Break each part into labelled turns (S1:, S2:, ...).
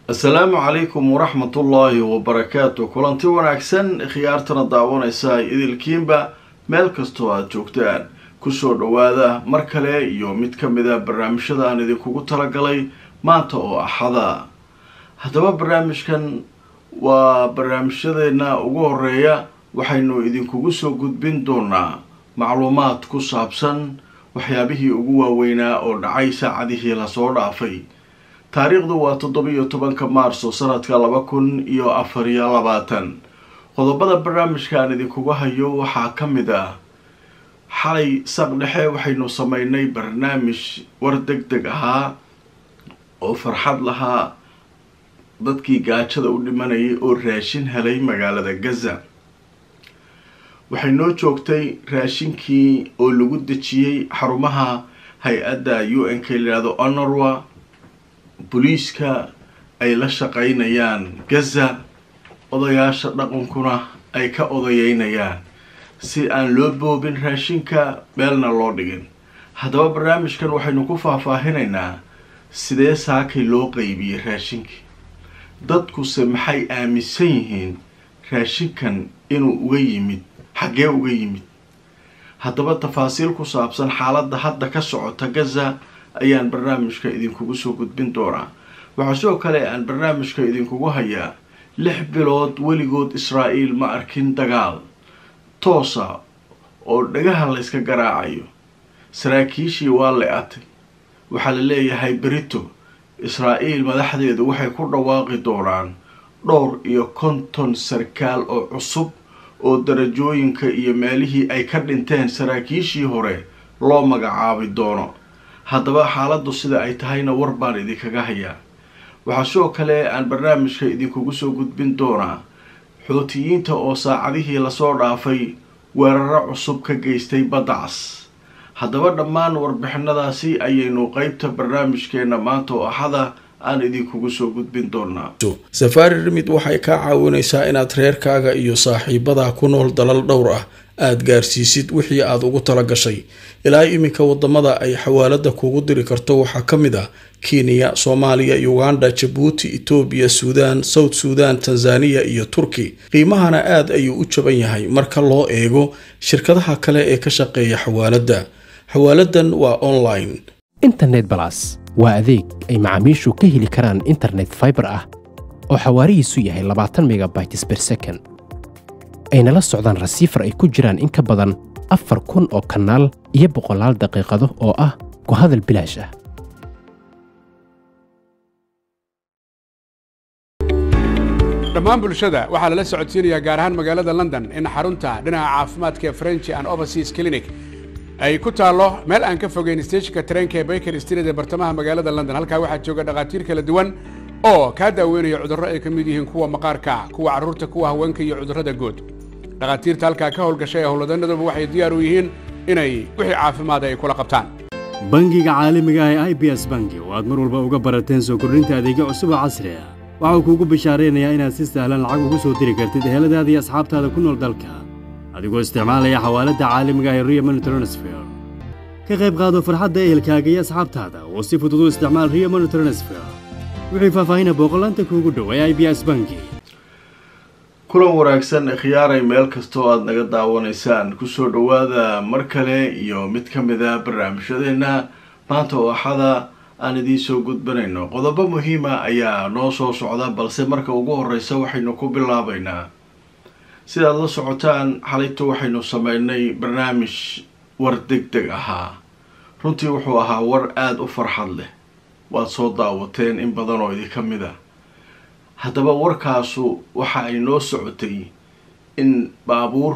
S1: asalaamu calaykum waraxmatullaahi wabarakaatu kulanti wanaagsan khiyaartana daawanaysa idilkiinba meel kastoo aada joogtaan kusoo dhowaada mar kale iyo mid ka mid a barnaamijyada aan idinkugu talagalay maanta oo axada haddaba barnaamijkan waa barnaamijyadeena ugu horeeya waxaynu idinkugu soo gudbin doonaa macluumaad ku saabsan waxyaabihii ugu waaweynaa oo dhacay saacadihii lasoo dhaafay taariikhdu waa toddobiyo tobanka maarso sanadka laba kun iyo afar iyo labaatan qodobada barnaamijka aan idinkuga hayo waxaa ka mid ah xalay saq dhexe waxaynu sameynay barnaamij war deg deg ahaa oo farxad lahaa dadkii gaajada u dhimanayay oo raashin helay magaalada gaza waxay noo joogtay raashinkii oo lagu dejiyey xarumaha hay-adda u n k layihahdo honorwa booliiska ay la shaqeynayaan gaza odayaasha dhaqankuna ay ka odayeynayaan si aan loo boobin raashinka meelna loo dhigin haddaba barnaamijkan waxaynu ku faahfaahinaynaa sidee saakay loo qeybiyey raashinkii dadkuse maxay aaminsan yihiin raashinkan inuu uga yimid xaggee uga yimid haddaba tafaasiil ku saabsan xaaladda hadda ka socota gaza ayaan barnaamijka idinkugu soo gudbin doonaa waxaa sidoo kale aan barnaamijka idinkugu hayaa lix bilood weligood israa'iil ma arkin dagaal toosa oo dhagaha layska garaacayo saraakiishii waa le-atay waxaa la leeyahay berito israa'iil madaxdeedu waxay ku dhawaaqi doonaan dhowr iyo konton sarkaal oo cusub oo darajooyinka iyo meelihii ay ka dhinteen saraakiishii hore loo magacaabi doono haddaba xaaladdu sida ay tahayna war baan idinkaga hayaa waxaa sidoo kale aan barnaamijka idinkugu soo gudbin doonaa xootiyiinta oo saacadihii lasoo dhaafay weeraro cusub ka geystay baddacas haddaba dhammaan warbixinadaasi ayaynu qeybta barnaamijkeena maanta oo axada aan idinkugu soo gudbin doonaa
S2: safaari rimid waxay kaa caawinaysaa inaad reerkaaga iyo saaxiibadaa ku nool dalal dhowr ah aada gaarsiisid wixii aada ugu tala gashay ilaa iminka wadamada ay xawaalada kuugu diri karto waxaa ka mid ah kenya soomaaliya uganda jabuuti etoobiya suudaan south suudan tanzaniya iyo turki qiimahana aad ayuu u jaban yahay marka loo eego shirkadaha kale ee ka shaqeeya xawaaladda xawaaladan waa online
S3: internet balas waa adeeg ay macaamiishu ka heli karaan internet faibar ah oo xawaarihiisu yahay labaatan megabytes ber second ayna la socdaan rasiifar ay ku jiraan in ka badan afar kun oo kanaal iyo boqolaal daqiiqado oo ah ku hadal bilaash ah
S4: dhammaan bulshada waxaa lala socodsiinayaa gaar ahaan magaalada london in xarunta dhinaca caafimaadka french and overseas clinic ay ku taallo meel aan ka fogeyn steeshinka tareenka ee baker street ee bartamaha magaalada london halkaa waxaa jooga dhakhaatiir kala duwan oo kaa daaweynaya cudurro ay ka mid yihiin kuwa maqaarka kuwa carruurta kuwa haweenka iyo cudurrada guud dhakhaatiirta halkaa ka howlgashay ee howlwadanaduba waxay diyaar u yihiin inay wixii caafimaada ay kula qabtaan
S5: bangiga caalamiga ah ee i b s bangi oo aad mar walba uga barateen soo kordhinta adeegyo cusub oo casri ah waxauu kuugu bishaaraynayaa inaad si sahlan lacag ugu soo diri kartid eheladaada iyo asxaabtaada ku nool dalka adigoo isticmaalaya xawaaladda caalamiga ah ee rio money transfer ka qayb qaado farxadda ehelkaaga iyo asxaabtaada oo si fudud u isticmaal rio money transfer wixii faahfaahina booqolaanta kuugu dhow ee i b s bangi
S1: kulan wanaagsan khiyaaray meel kastoo aada naga daawanaysaan kusoo dhowaada mar kale iyo mid ka mid a barnaamijyadeena maanta oo axada aan idiin soo gudbanayno qodobo muhiima ayaa noo soo socda balse marka ugu horeysa waxaynu ku bilaabaynaa sidaad la socotaan xalayto waxaynu sameynay barnaamij war deg deg ahaa runtii wuxuu ahaa war aada u farxad leh waad soo daawateen in badan oo idinka mid a haddaba warkaasu waxa ay noo socotay in baabuur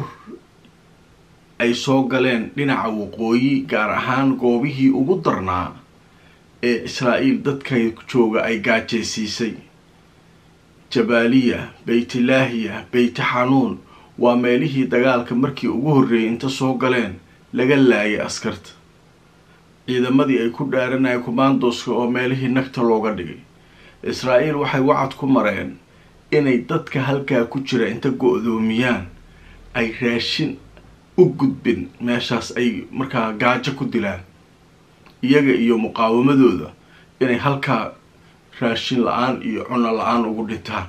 S1: ay soo galeen dhinaca waqooyi gaar ahaan goobihii ugu darnaa ee israa'iil dadka jooga ay gaajaysiisay jabaaliya beytlaahiya beyti xanuun waa meelihii dagaalka markii ugu horreeyay inta soo galeen laga laayay askarta ciidamadii ay ku dhaaranaya commandoska oo meelihii nagta looga dhigay israa'iil waxay wacad ku mareen inay dadka halkaa ku jira inta go-doomiyaan ay raashin u gudbin meeshaas ay markaa gaajo ku dilaan iyaga iyo muqaawamadooda inay halkaa raashin la-aan iyo cunno la-aan ugu dhintaan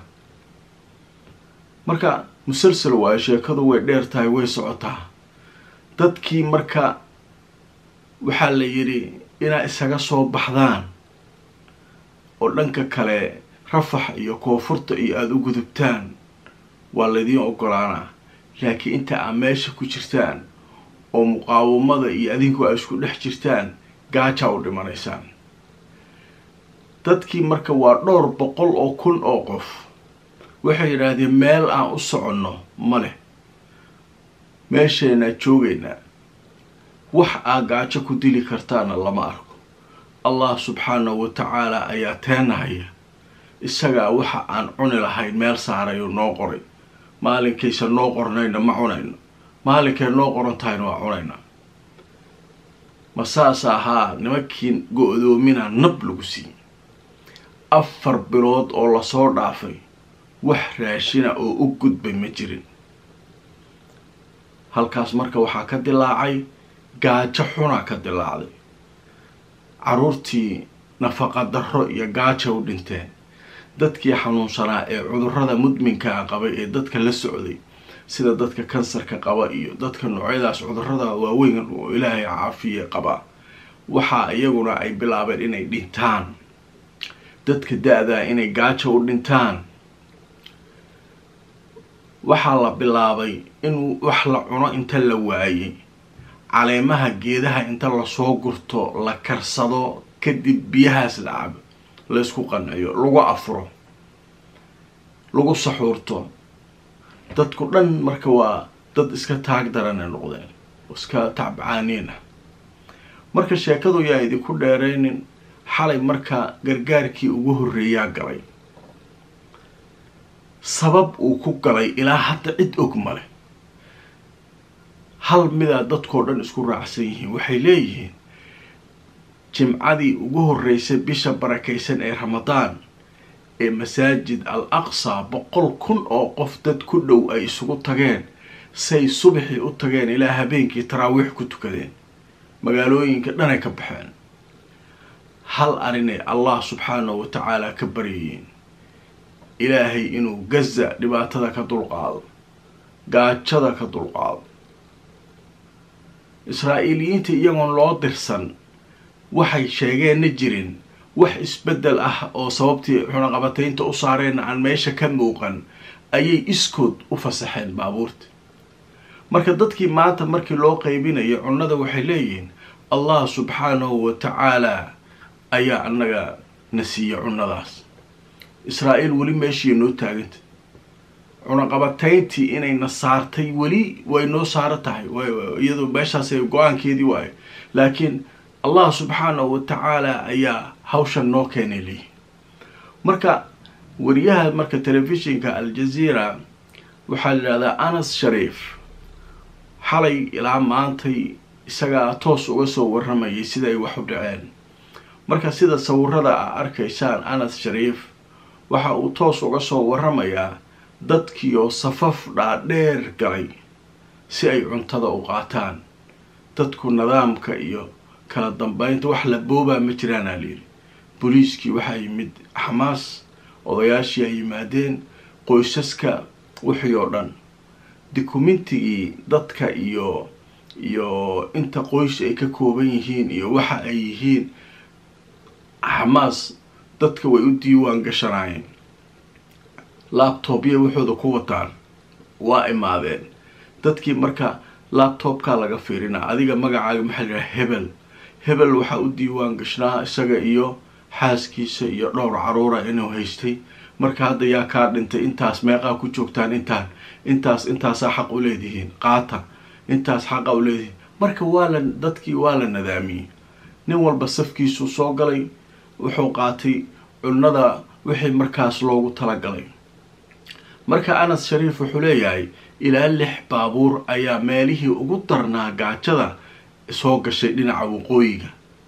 S1: marka musalsal waayo sheekadu way dheer tahay way socotaa dadkii marka waxaa la yidhi inaa isaga soo baxdaan oo dhanka kale rafax iyo koonfurta iyo aada u gudubtaan waa laydiin ogolaanaa laakiin inta aad meesha ku jirtaan oo muqaawamada iyo adinku ay isku dhex jirtaan gaajaa u dhimanaysaan dadkii marka waa dhowr boqol oo kun oo qof waxay yidhaahdeen meel aan u soconno ma leh meesheenaa joogaynaa wax aad gaajo ku dili kartaana lama arko allah subxaanahu wa tacaala ayaa teenahaya isagaa waxa aan cuni lahayn meel saarayuu noo qoray maalinkaysa noo qornayna ma cunayno maalinkay noo qoran tahayna waa cunaynaa ma saas ahaa nimankii go-doomina nab lagu siiyey afar bilood oo lasoo dhaafay wax raashina oo u gudbay ma jirin halkaas marka waxaa ka dilaacay gaajo xunaa ka dilaacday caruurtii nafaqa darro iyo gaaja u dhinteen dadkii xanuunsanaa ee cudurrada mudminkaa qabay ee dadka la socday sida dadka kansarka qaba iyo dadka noocyadaas cudurrada waaweyn oo ilaahay caafiye qaba waxaa iyaguna ay bilaabeen inay dhintaan dadka da-daa inay gaajo u dhintaan waxaa la bilaabay in wax la cuno inta la waayey caleemaha geedaha inta lasoo gurto la karsado kadib biyahaas la cabo laysku qanciyo lagu afuro lagu saxuurto dadku dhan marka waa dad iska taag darana noqdeen iska tacbacaaniin ah marka sheekadu yaa idinku dheeraynin xalay marka gargaarkii ugu horreeyaa galay sabab uu ku galay ilaa hadda cid og male hal midaa dadkoo dhan isku raacsan yihiin waxay leeyihiin jimcadii ugu horreysay bisha barakaysan ee ramadaan ee masaajid al aqsa boqol kun oo qof dad ku dhow ay isugu tageen say subaxii u tageen ilaa habeenkii taraawiix ku tukadeen magaalooyinka dhanay ka baxeen hal arinay allah subxaanahu wa tacaala ka baryayeen ilaahay inuu gaza dhibaatada ka dulqaado gaajada ka dulqaado israa'iiliyiinta iyagoon loo dirsan waxay sheegeenna jirin wax isbeddel ah oo sababtii cunaqabataynta u saareenna aan meesha ka muuqan ayay iskood u fasaxeen baabuurta marka dadkii maanta markii loo qaybinayo cunnada waxay leeyihiin allah subxaanahu wa tacaalaa ayaa annaga na siiya cunnadaas israa'iil weli meeshii noo taaganta cunaqabatayntii inayna saartay weli way noo saaro tahay iyadoo meeshaas go-aankeedii waayo laakiin allah subxaanahu wa tacaala ayaa hawshan noo keenay leeyihi marka wariyaha marka telefishinka al-jazeera waxaa la yidhahdaa anas shariif xalay ilaa maantay isagaa toos uga soo waramayay sida ay wax u dhaceen marka sida sawirada a arkaysaan anas shariif waxa uu toos uga soo waramayaa dadkiioo safaf dhaadheer galay si ay cuntada u qaataan dadku nidaamka iyo kala dambeynta wax la boobaa ma jiraanaa layidhi booliiskii waxaa yimid xamaas odayaashii ay yimaadeen qoysaska wixii oo dhan dokumentigii dadka iyo iyo inta qoys ay ka kooban yihiin iyo waxa ay yihiin xamaas dadka way u diiwaan gashanaayeen labtobya waxooda ku wataan waa imaadeen dadkii marka labtobkaa laga fiirinaa adiga magacaaga maxaa la yidhaha hebel hebel waxaa u diiwaan gashnaa isaga iyo xaaskiisa iyo dhowr caruura inuu haystay marka hadda yaa kaa dhintay intaas meeqaa ku joogtaan intaan intaas intaasaa xaq u leedihiin qaata intaas xaqa u leedihiin marka waa la dadkii waa la nadaamiyey nin walba safkiisuu soo galay wuxuu qaatay cunnada wixii markaas loogu talagalay marka anas shariif wuxuu leeyahay ilaa lix baabuur ayaa meelihii ugu darnaa gaajada soo gashay dhinaca waqooyiga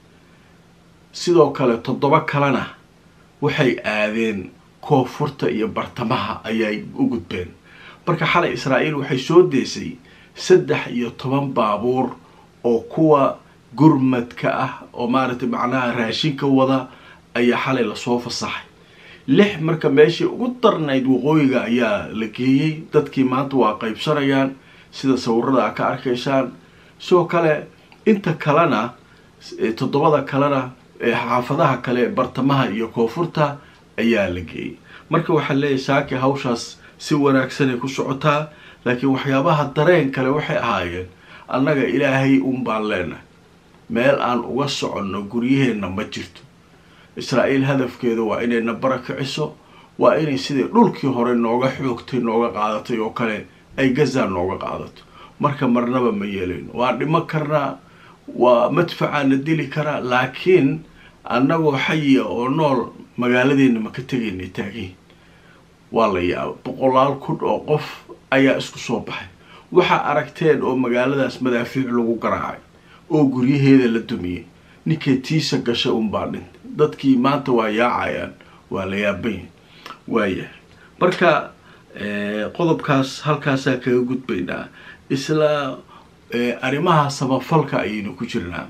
S1: sidoo kale toddoba kalena waxay aadeen koonfurta iyo bartamaha ayay u gudbeen marka xalay israa'iil waxay soo deysay saddex iyo toban baabuur oo kuwa gurmadka ah oo maaragtay macnaha raashinka wada ayaa xalay lasoo fasaxay lix marka meeshii ugu darnayd waqooyiga ayaa la geeyey dadkii maanta waa qaybsanayaan sida sawirada a ka arkaysaan sidoo kale inta kalena toddobada kalena xaafadaha kale bartamaha iyo koonfurta ayaa la geeyey marka waxaa leeyahay saaki hawshaas si wanaagsanay ku socotaa laakiin waxyaabaha dareen kale waxay ahaayeen annaga ilaahay un baan leenahay meel aan uga soconno guryaheenna ma jirto israa'iil hadafkeeda waa inayna barakiciso waa inay sidai dhulkii hore nooga xoogtay nooga qaadatay oo kale ay gaza nooga qaadato marka marnaba ma yeelayno waan dhimo karnaa waa madfacaana dili karaa laakiin annagoo xayiya oo nool magaaladeena ma ka tegaynay taagiin waa la yaaba boqolaal kun oo qof ayaa isku soo baxay waxaa aragteen oo magaaladaas madaafiic lagu garaacay oo guryaheeda la dumiyey ninkay tiisa gashay unbaa dhintay dadkii maanta waa yaacayaan waa la yaabanyahy waayahay marka qodobkaas halkaasaa kaga gudbaynaa isla arrimaha samafalka ayaynu ku jirnaa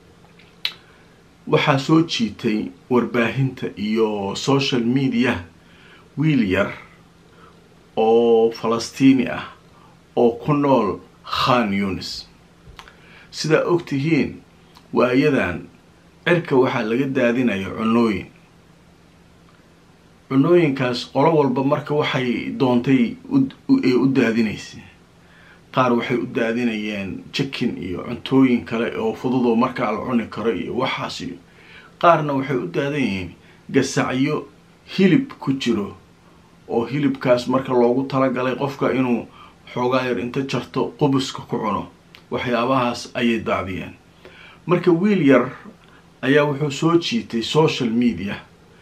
S1: waxaa soo jiitay warbaahinta iyo social media wiil yar oo falastiini ah oo ku nool khan yunis sidaa og tihiin waayadan cirka waxaa laga daadinaya cunooyin cunooyinkaas qolo walba marka waxay doontay ee u daadinaysay qaar waxay u daadinayeen jikin iyo cuntooyin kale oo fududoo markaa la cuni karo iyo waxaas iyo qaarna waxay u daadanyihiin gasacyo hilib ku jiro oo hilibkaas marka loogu talagalay qofka inuu xoogaa yar inta jarto qubuska ku cuno waxyaabahaas ayay daadiyeen marka wiil yar ayaa wuxuu soo jiitay social media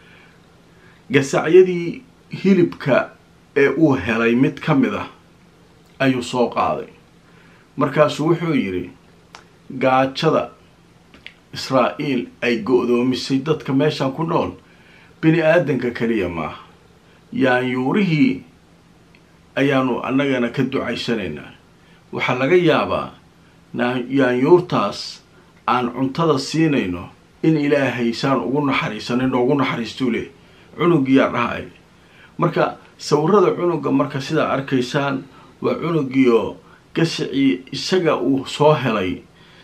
S1: gasacyadii hilibka ee uu helay mid ka mid ah ayuu soo qaaday markaasuu wuxuu yidhi gaajada israa'iil ay go-doomisay dadka meeshan ku nool bini aadanka keliya maaha yaanyuurihii ayaanu annagana ka ducaysanaynaa waxaa laga yaabaa yaanyuurtaas aan cuntada siinayno in ilaahay saan ugu naxariisanay noogu naxariistuu leh cunugiyaa dhahay marka sawirada cunuga marka sidaa arkaysaan waa cunugiyo gasacii isaga uu soo helay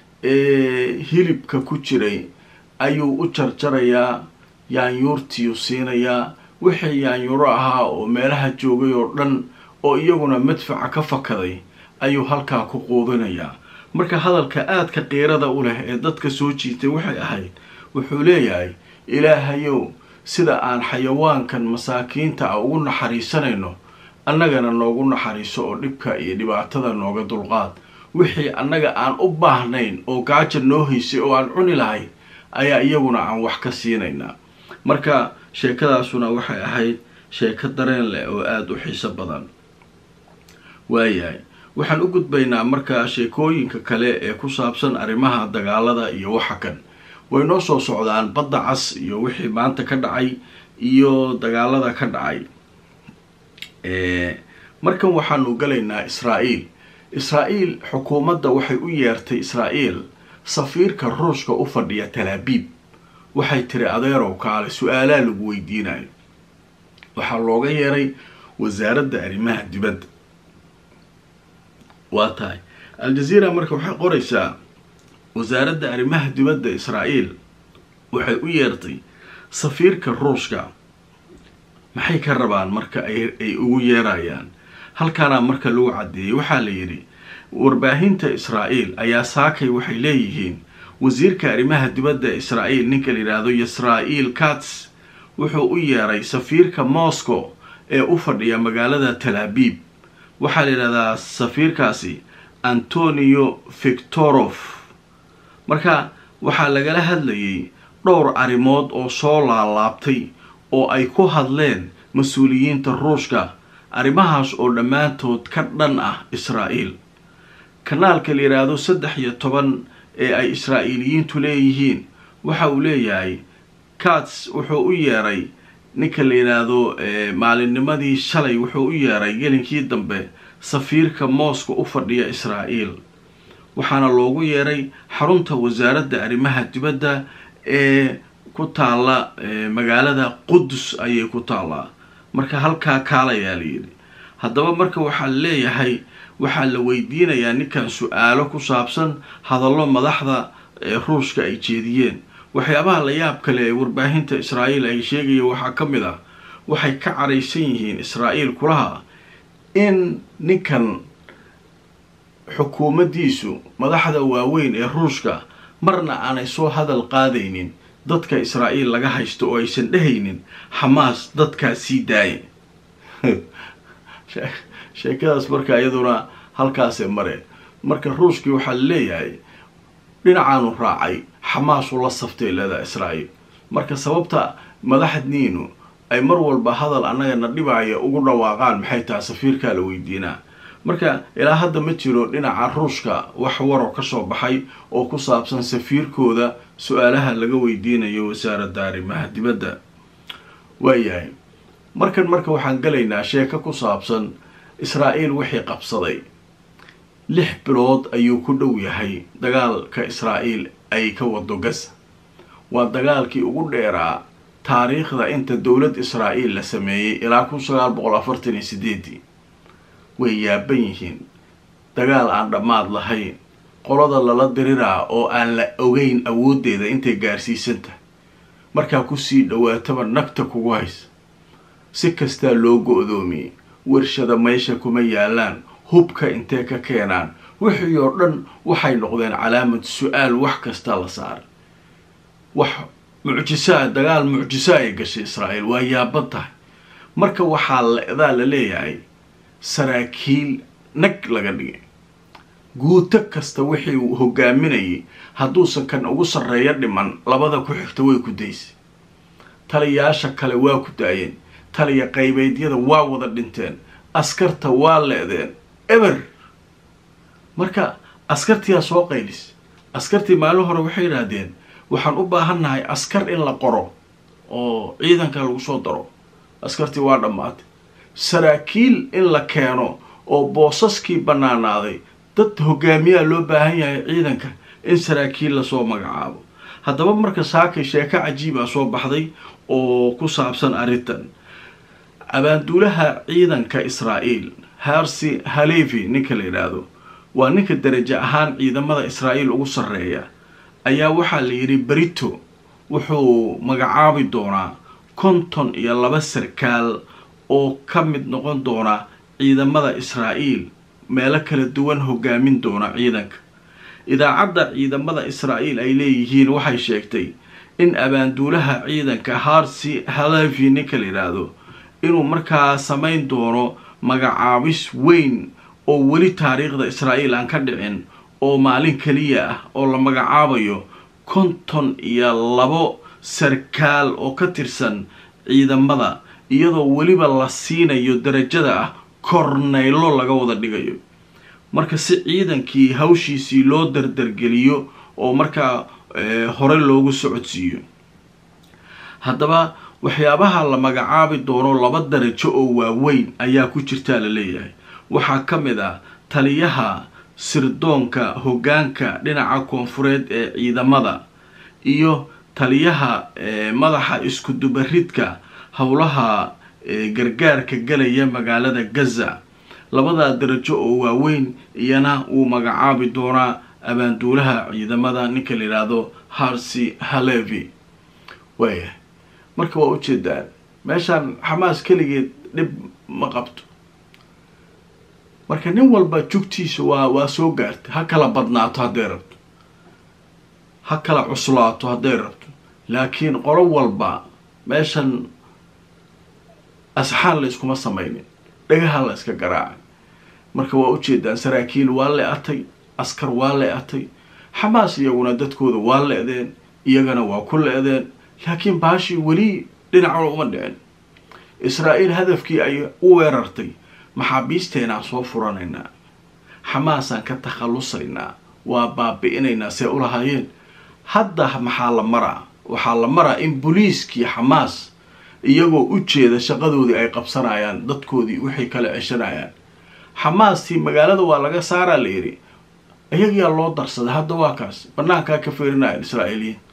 S1: ee hilibka ku jiray ayuu u jarjarayaa yaanyuurtiiu siinayaa wixii yaanyuuro ahaa oo meelaha joogay oo dhan oo iyaguna madfaca ka fakaday ayuu halkaa ku quudinayaa marka hadalka aadka qiirada u leh ee dadka soo jiitay waxay ahayd wuxuu leeyahay ilaahayow sida aan xayawaankan masaakiinta ah ugu naxariisanayno annagana noogu naxariiso oo dhibka iyo dhibaatada nooga dulqaad wixii annaga aan u baahnayn oo gaaja noo haysay oo aan cuni lahayn ayaa iyaguna aan wax ka siinaynaa marka sheekadaasuna waxay ahayd sheeko dareen leh oo aada u xiiso badan waayahay waxaan u gudbaynaa markaa sheekooyinka kale ee ku saabsan arrimaha dagaalada iyo waxa kan way noo soo socdaan badda cas iyo wixii maanta ka dhacay iyo dagaalada ka dhacay markan waxaanu galaynaa israa'iil israa'iil xukuumadda waxay u yeertay israa'iil safiirka ruushka u fadhiya talaabiib waxay tiri adeerow kaale su-aalaa lagu weydiinayo waxaa looga yeeray wasaaradda arrimaha dibadda waa tahay al-jazeera marka waxay qoraysaa wasaaradda arrimaha dibadda israa'iil waxay u yeertay safiirka ruushka maxay ka rabaan marka ay ugu yeerayaan halkaana marka lagu caddeeyey waxaa la yidhi warbaahinta israa'iil ayaa saakay waxay leeyihiin wasiirka arrimaha dibadda israa'iil ninka la yidhaahdo yisra'iil kats wuxuu u yeeray safiirka moscow ee u fadhiya magaalada talaabiib waxaa la yidhahdaa safiirkaasi antonio victorof marka waxaa lagala hadlayay dhowr arrimood oo soo laalaabtay oo ay ku hadleen mas-uuliyiinta ruushka arrimahaas oo dhammaantood ka dhan ah israa'iil kanaalka la yidhaahdo saddex iyo toban ee ay israa'iiliyiintu leeyihiin waxa uu leeyahay kats wuxuu u yeeray ninka la yidhaahdo maalinnimadii shalay wuxuu u yeeray gelinkii dambe safiirka mooska u fadhiya israa'iil waxaana loogu yeeray xarunta wasaaradda arrimaha dibadda ee ku taalla magaalada qudus ayay ku taallaa marka halkaa kaalayaa la yidhi haddaba marka waxaa leeyahay waxaa la weydiinayaa ninkan su-aalo ku saabsan hadallo madaxda ruushka ay jeediyeen waxyaabaha la yaab kale ee warbaahinta israa'iil ay sheegaya waxaa ka mid ah waxay ka caraysan yihiin israa'iil kulaha in ninkan xukuumaddiisu madaxda waaweyn ee ruushka marna aanay soo hadal qaadaynin dadka israa'iil laga haysto oo aysan dhehaynin xamaas dadkaa sii daaya sheekadaas marka iyaduna halkaasee mare marka ruushkii waxaa leeyahay dhinacaanu raacay xamaasuu la saftay leedaha israa'iil marka sababta madaxdniinu ay mar walba hadal annagana dhibaya ugu dhawaaqaan maxay tahay safiirkaa la weydiinaa marka ilaa hadda ma jiro dhinaca ruushka wax waroo kasoo baxay oo ku saabsan safiirkooda su-aalaha laga weydiinayo wasaaradda arrimaha dibadda waayahay markan marka waxaan galaynaa sheeko ku saabsan israa'iil wixii qabsaday lix bilood ayuu ku dhow yahay dagaalka israa'iil ay ka wado gaza waa dagaalkii ugu dheeraa taariikhda inta dowlad israa'iil la sameeyey ilaa kun sagaal boqol afartan iyo sideedii way yaaban yihiin dagaal aan dhammaad lahayn qolada lala diriraa oo aan la ogeyn awooddeeda intay gaarsiisan tahay markaa kusii dhawaataba nagta kugu haysa si kastaa loo go-doomiyey warshada meesha kuma yaalaan hubka intee ka keenaan wixii oo dhan waxay noqdeen calaamad su-aal wax kasta la saaray wax mucjisaa dagaal mucjiso ay gashay israa'iil waa yaaban tahay marka waxaa ledaa la leeyahay saraakiil nag laga dhigay guuto kasta wixii uu hogaaminayay hadduusan kan ugu sarreeyo dhiman labada ku xigta way ku daysay taliyaasha kale waa ku daayeen taliya qaybeedyada waa wada dhinteen askarta waa leedeen eber marka askartiyaa soo qaylis askartii maalin hore waxay yidhaahdeen waxaan u baahannahay askar in la qoro oo ciidanka lagu soo daro askartii waa dhammaatay saraakiil in la keeno oo boosaskii bannaanaaday dad hogaamiyaa loo baahan yahay ciidanka in saraakiil lasoo magacaabo haddaba marka saakay sheeko cajiibaa soo baxday oo ku saabsan arrintan abaanduulaha ciidanka israa'iil harsi halevi ninka la yidhaahdo waa ninka darajo ahaan ciidamada israa'iil ugu sarreeya ayaa waxaa la yidhi berito wuxuu magacaabi doonaa konton iyo laba sarkaal oo ka mid noqon doona ciidamada israa'iil meelo kala duwan hogaamin doona ciidanka idaacadda ciidamada israa'iil ay leeyihiin waxay sheegtay in abaanduulaha ciidanka harsi halevi ninka la yidhaahdo inuu markaa samayn doono magacaabis weyn oo weli taariikhda israa'iil aan ka dhicin oo maalin keliya ah oo la magacaabayo konton iyo labo sarkaal oo ka tirsan ciidamada iyadoo weliba la siinayo darajada ah kornaylo laga wada dhigayo marka si ciidankii hawshiisii loo dardargeliyo oo markaa hore loogu socodsiiyo haddaba waxyaabaha la magacaabi doono laba darajo oo waaweyn ayaa ku jirtaa la leeyahay waxaa ka mid ah taliyaha sirdoonka hoggaanka dhinaca koonfureed ee ciidamada iyo taliyaha madaxa isku dubaridka howlaha gargaarka galaya magaalada gaza labadaa darajo oo waaweyn iyana uu magacaabi doonaa abaanduulaha ciidamada ninka la yidhaahdo harsi halevi waaya marka waa ujeedaan meeshaan xamaas keligeed dhib ma qabto marka nin walba jugtiisa waa waa soo gaartay ha kala badnaato hadday rabto ha kala cuslaato hadday rabto laakiin qolo walba meeshan asxaan la iskuma samaynin dhagaha la iska garaacay marka waa ujeedaan saraakiil waa le-atay askar waa le-atay xamaas iyaguna dadkooda waa le-deen iyagana waa ku le-deen laakiin baashii weli dhinacuna uma dhicin israa'iil hadafkii ay u weerartay maxaabiisteenaan soo furanaynaa xamaasaan ka takhallusaynaa waa baabi-inaynaa see u lahaayeen hadda maxaa la maraa waxaa la maraa in booliiskii xamaas iyagoo u jeeda shaqadoodii ay qabsanayaan dadkoodii waxay kala ceshanayaan xamaastii magaalada waa laga saaraa la yidhi iyagiyaa loo darsaday hadda waa kaas banaankaa ka feerinayaan israa'iiliyiin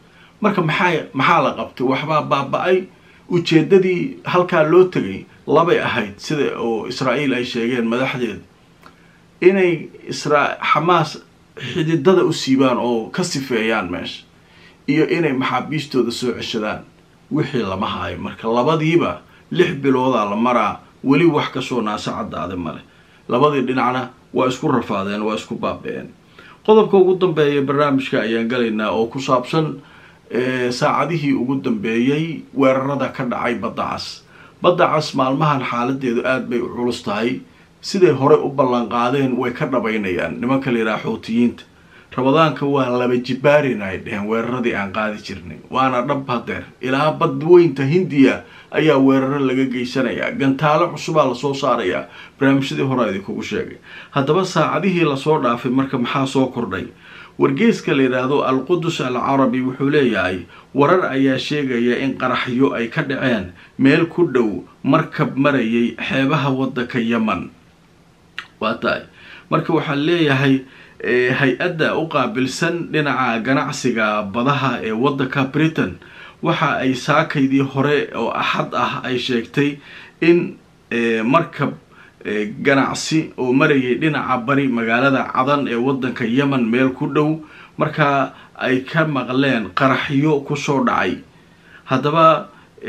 S1: marka maxaa maxaa la qabtay waxbaa baaba-ay ujeedadii halkaa loo tegay labay ahayd sida oo israa'iil ay sheegeen madaxdeeda inay isra xamaas xididada u siibaan oo ka sifeeyaan meesha iyo inay maxaabiistooda soo ceshadaan wixii lama haayo marka labadiiba lix biloodaa la maraa weli wax kasoo naasa caddaade male labadii dhinacna waa isku rafaadeen waa isku baaba-een qodobka ugu dambeeya barnaamijka ayaan galaynaa oo ku saabsan saacadihii ugu dambeeyey weerarada ka dhacay badda cas badda cas maalmahan xaaladeedu aada bay u culus tahay siday horey u ballan qaadeen way ka dhabaynayaan nimanka la yidhaha xuutiyiinta rabadaanka waa laba jibaarin ay dheheen weeraradii aan qaadi jirnay waana dhab hadeer ilaa badweynta hindiya ayaa weeraro laga geysanayaa gantaalo cusubaa lasoo saarayaa barnaamijyadii hore idinkugu sheegay haddaba saacadihii lasoo dhaafay marka maxaa soo kordhay wargeeska la yidhaahdo al-qudus al carabi wuxuu leeyahay warar ayaa sheegaya in qaraxyo ay ka dhaceen meel ku dhow markab marayay xeebaha waddanka yeman waa tahay marka waxaa leeyahay hay-adda u qaabilsan dhinaca ganacsiga badaha ee waddanka britain waxa ay saakaydii hore oo axad ah ay sheegtay in markab ganacsi oo marayay dhinaca bari magaalada cadan ee waddanka yemen meel ku dhow markaa ay ka maqleen qaraxyo kusoo dhacay haddaba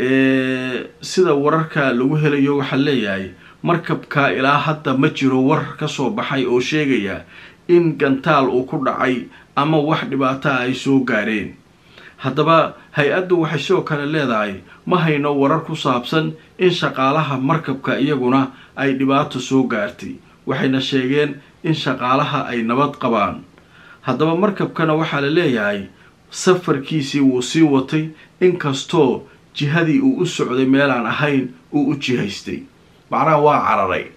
S1: sida wararka lagu helayo waxaa leeyahay markabka ilaa hadda ma jiro war kasoo baxay oo sheegaya in gantaal uu ku dhacay ama wax dhibaataha ay soo gaareen haddaba hay-addu waxay sidoo kale leedahay ma hayno warar ku saabsan in shaqaalaha markabka iyaguna ay dhibaato soo gaartay waxayna sheegeen in shaqaalaha ay nabad qabaan haddaba markabkana waxaa la leeyahay safarkiisii wuu sii watay inkastoo jihadii uu u socday meelaan ahayn uu u jihaystay macnaha waa cararay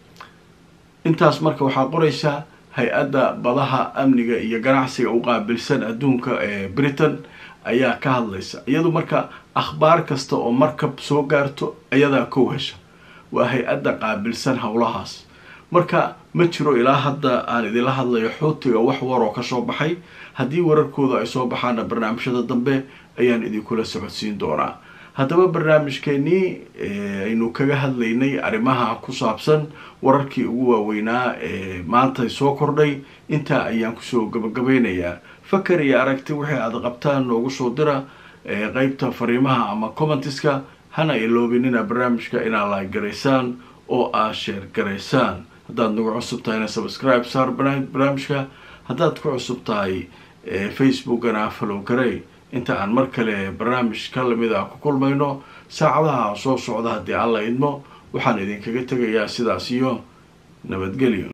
S1: intaas marka waxaa qoraysaa hay-adda badaha amniga iyo ganacsiga u qaabilsan adduunka ee britain ayaa ka hadlaysa iyadu marka akhbaar kasta oo markab soo gaarto iyadaa kow hesha waa hay-adda qaabilsan howlahaas marka ma jiro ilaa hadda aan idinla hadlayo xuutiga wax waroo kasoo baxay haddii wararkooda ay soo baxaana barnaamijyada dambe ayaan idinkula socodsiin doonaa haddaba barnaamijkeenii aynu kaga hadlaynay arrimaha ku saabsan wararkii ugu waaweynaa ee maanta soo kordhay intaa ayaan kusoo gabagabeynayaa fakar iyo aragti wixii aada qabtaan noogu soo dira qeybta fariimaha ama commentiska hana iloobinina barnaamijka inaad like garaysaan oo aad sheer garaysaan haddaad nagu cusub tahayna subscribe saar barnaamijka haddaad ku cusub tahay facebookana follow garey inta aan mar kale barnaamij ka lamid ah ku kulmayno saacadaha soo socda haddii aan la idmo waxaan idinkaga tegayaa sidaas iyo nabadgelyo